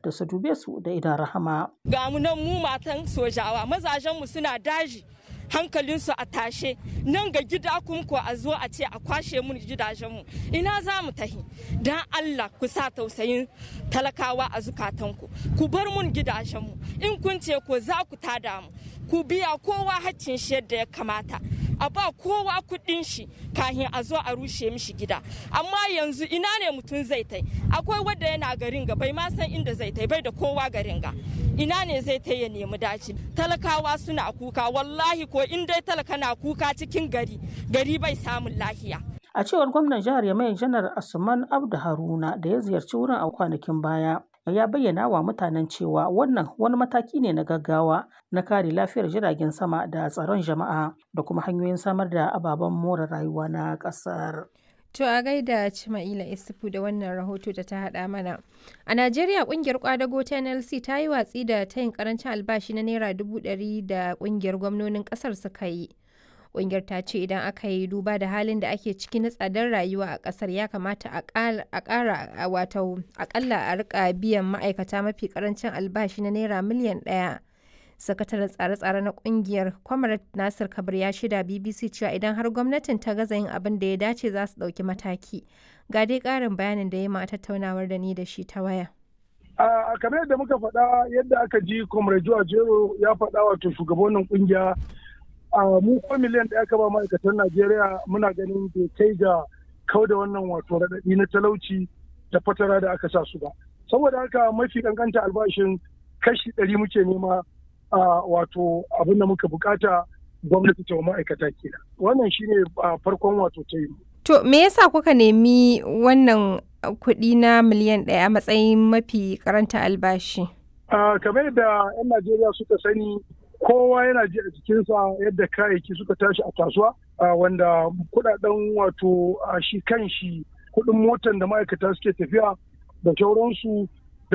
da su dube su da idan rahama. Ga mu nan mu matan sojawa mazajenmu suna daji hankalinsu a tashe nan ga gida ko a zo a ce a kwashe mun gidajenmu ina za mu tahi don Allah ku sa tausayin talakawa a zukatanku ku bar mun gidajenmu in kun ce ko za ku tada mu ku biya kowa haccin shi yadda ya kamata a ba kowa kuɗin shi kahin a zo a rushe mishi gida amma yanzu ina ne mutum zai tai akwai wadda yana garin ga bai ma san inda zai tai bai da kowa garin ga ina ne zai tai ya nemi daci talakawa suna kuka wallahi ko in dai talaka na kuka cikin gari gari bai samun lahiya A cewar gwamnan jihar Yamai Janar Asuman Abdu Haruna da ya ziyarci wurin a kwanakin baya, ya bayyana wa mutanen cewa wannan wani mataki ne na gaggawa na kare lafiyar jiragen sama da tsaron jama'a da kuma hanyoyin samar da ababen more rayuwa na ƙasar. To a gaida Cima'ila Isufu da wannan rahoto da ta haɗa mana. A Najeriya ƙungiyar kwadago ta NLC ta yi watsi da tayin karancin albashi na Naira dubu ɗari da ƙungiyar gwamnonin ƙasar suka yi. Ƙungiyar ta ce idan aka yi duba da halin da ake ciki na tsadar rayuwa a ƙasar ya kamata a ƙara wato aƙalla a rika biyan ma'aikata mafi ƙarancin albashi na Naira miliyan ɗaya. sakataren tsare-tsare na kungiyar kwamarat nasir kabir ya shida bbc cewa idan har gwamnatin ta gaza yin abin da ya dace za su ɗauki mataki ga dai ƙarin bayanin da ya ma tattaunawar da ni da shi ta waya a kamar yadda muka faɗa yadda aka ji comrade joa jero ya faɗa wato shugabannin kungiya a mu ko miliyan da aka ba ma'aikatan najeriya muna ganin bai kai ga kau da wannan wato raɗaɗi na talauci da fatara da aka sa su ba saboda haka mafi kankanta albashin kashi ɗari muke nema Uh, wato abin da muka bukata gwamnati ta ma'aikata kenan wannan shine uh, farkon wato ta yi to me yasa kuka nemi wannan kuɗi na miliyan ɗaya a matsayin mafi karanta albashi uh, kamar yadda 'yan najeriya suka sani kowa yana ji a jikinsa yadda kayayyaki suka tashi a kasuwa wanda kudaden wato shi kan shi kuɗin motan da ma'aikata suke tafiya da sauransu